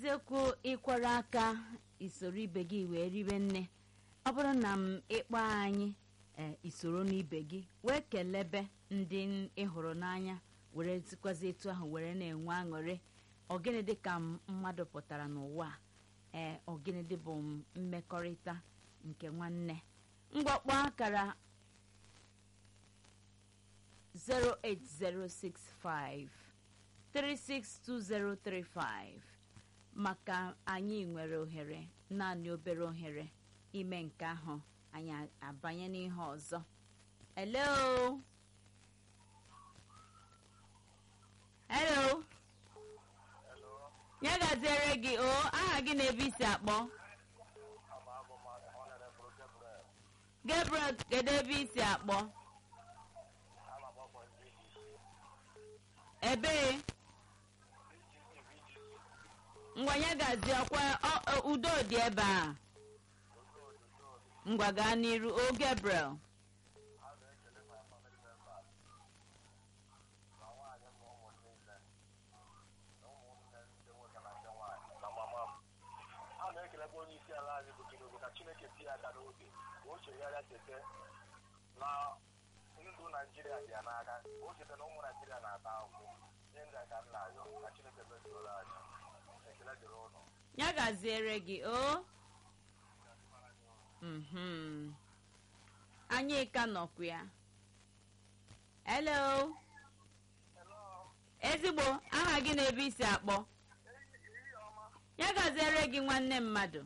eziokwu ịkwara aka isoro ibe gị wee ribe nne ọ bụrụ na m ịkpọ anyị ee isoro n'ibe gị wee kelebe ndị ị hụrụ n'anya were sikwazi etu ahụ were na-enwe aṅụrị ọgịnị dị ka mmadụ pụtara n'ụwa a ee ọgịnị dị bụ mmekọrịta nke nwanne mgbakpọ akara 08065 362035 maka anyị nwere ohere naanị obere ohere ime nke ahụ anyị abanye n'ihe ọzọ hello hello ya gaziere gị o aha gị na-ebe isi akpọ gabriel kedu ebe isi akpọ ebee ngwa ya gazie ọkwa udo dị ebe a ngwa gaa n'iru o gabriel a na-ekelekwa onye isi ala anyị bụ Tinubu ka Chineke tinye aka n'oge ka o chegharịa cheta na ndụ Naijiria dị ya n'aka ka o cheta na ụmụ Naijiria na-ata ahụhụ ihe ndị a ka m na-ayọ ka Chineke mezuola anyị ekele dịrị ụlọ ya gaziere gị o mhm anyị ka nọkwa ya hello ezigbo aha gị na-ebe isi akpọ ya gaziere gị nwanne mmadụ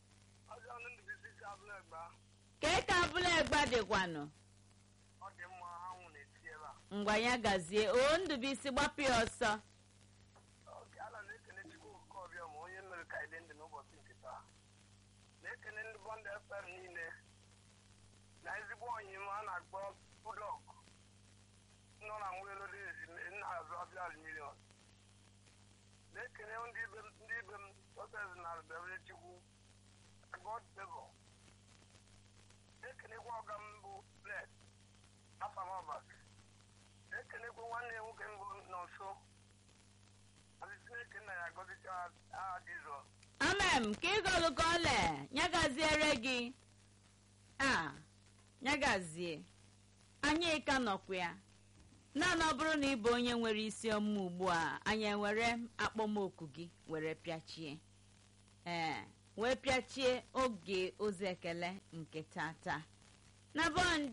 kee ka abụla egba dịkwanụ ọ dị mma anwụ na-eti ebe a ngwa ya gazie o ndụbụisi gbapụ ya ọsọ Oge ala na-ekene Chukwu nke ọbịa ma onye mere ka ịdị ndụ n'ụbọchị nke taa na-ekene ndị bọndụ FM niile na ezigbo onyi m a na-akpọ Budok nọ na Nwelode na-azụ ọbịa aluminium na-ekene ndị ibe m ndị ibe m sọses na Bebere Chukwu God favor na-ekenekwa ọga m bụ Bless Afamabak na-ekenekwa nwanne ya nwoke mbụ nọ nso Asị Chineke nna ya gọzicha aha Jizọs amem ka ịgọlụ ka ọle ya gaziere gị a ya gazie anyị ka nọkwa ya naanị ọ bụrụ na ị bụ onye nwere isi ọma ugbu a anyị ewere akpọmoku gị were pịachie ee wee pịachie oge ozi ekele nke tata na bọnd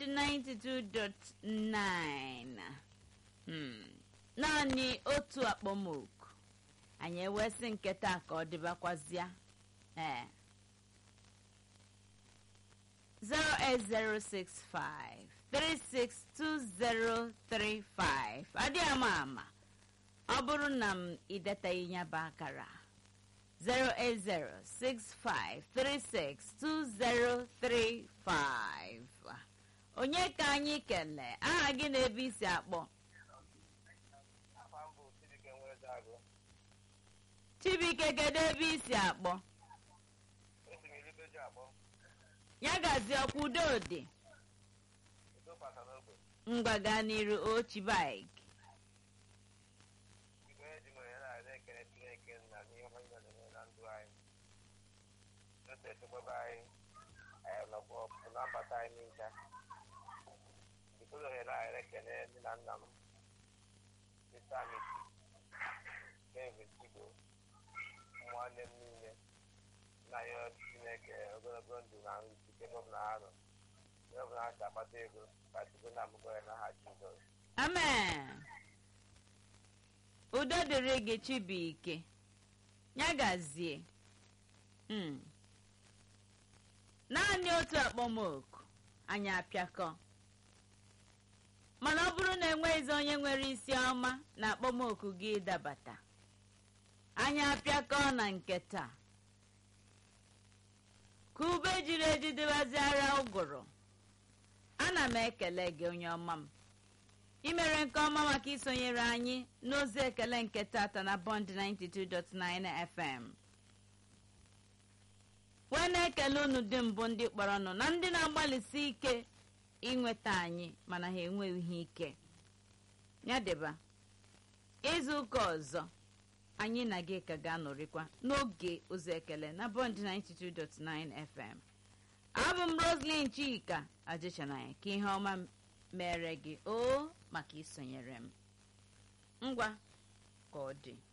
92.9 hmm. naanị otu akpọmoku anyị ewesị nke taa ka ọ dịbakwazịa ee 08065 362035 adị ama ama ọ bụrụ na m idetaghị ya bụ akara 08065362035 onye ka anyị kelee aha gị na-ebe isi akpọ afa m bụ Chidike Nweze Agụ chibuike kedu ebe isi akpọ esi m eribeji akpọ ya gazie ọkwa udo dị udo pata n'ogbe ngwa gaa n'iru ochibik igwe eji m ohere a na-ekele Chineke na n'ihe ọma niile na-eme na ndụ anyị otu echekwaba anyị anyị nọkwa ọpụ na mbata anyị ncha jikọrọ ohere a na-ekele nne na nna m Mr. Amity David Chigo ụmụnne m niile na ya Chineke ogologo ndụ na nrụ ike ebe ọbụla ha nọ ebe ọbụla ha si akpata ego ka Chukwu na-amụgọ ya n'aha Jizọs amen udo dịrị gị chibuike ya gazie Mm. naanị otu akpọmoku anyị apịakọ mana ọ bụrụ na enweghịzi onye nwere isi ọma na akpọmoku gị ịdabata anyị apịakọ na nke taa ka ube jiri eji dịbaziara ụgụrụ ana m ekele gị onye ọma m imere nke ọma maka isonyere anyị n'ozi ekele nke tata na bond 92.9 fm wee na-ekele unu dị mbụ ndị kpọrọ nụ na ndị na-agbalịsi ike inweta anyị mana ha enweghị ike ya dịba izu ụka ọzọ anyị na gị ka ga-anọrịkwa n'oge ozi ekele na bond 92.9 fm abụ m roslyn chika ajịchanaya ka ihe ọma mere gị o maka isonyere m ngwa ka ọ dị